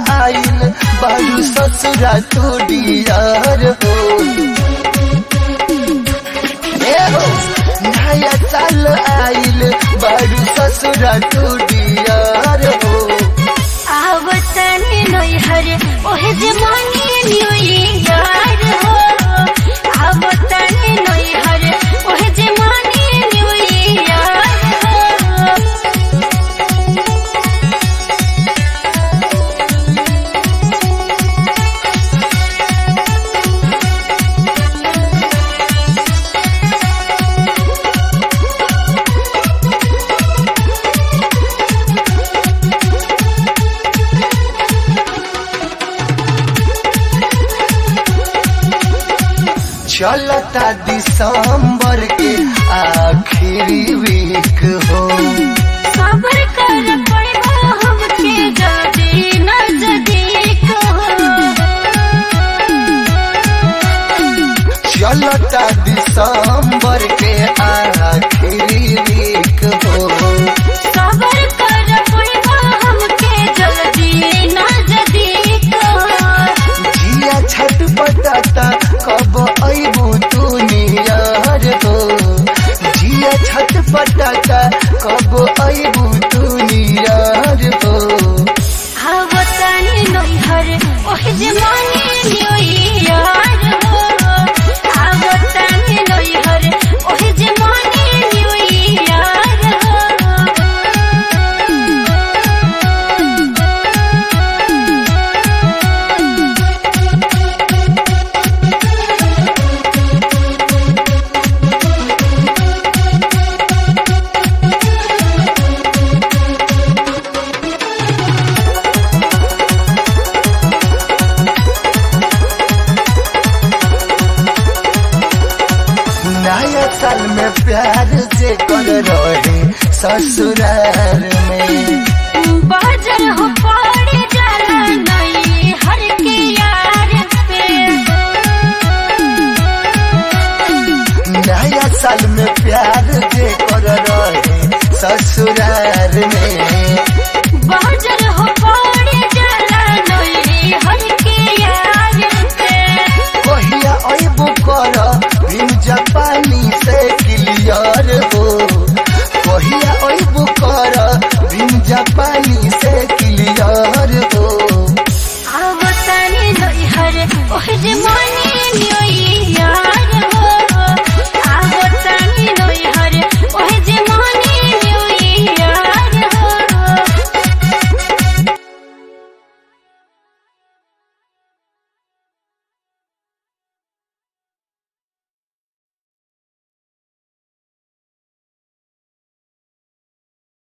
आइल बारू ससुरा तो डियर हो ए हो नया साल आइल बारू ससुरा तो डियर हो आवतनी नैहर ओहे जमानी न्यू ईयर हो आवतनी नैहर ओहे जमानी न्यू ईयर हो चलता दिसंबर के आखिरी वीक हो सबर कर पड़बा हमके जदी नजदीक हो चलता दिसंबर के आखिरी वीक हो सबर कर पड़बा हमके जल्दी नजदीक हो जिया छटपटाता कब अबू तू नियर हो जिया छटपटाता कब अबू तू नियर हो आवतनी नैहर ओहे जमानी न्यू ईयर हो आवतनी नैहर ओहे जमानी न्यू ईयर हो नया साल में प्यार से कर रहे ससुराल में बाजर हो पड़ जाला नहीं हर के यार पे नया साल में प्यार से कर रहे ससुराल में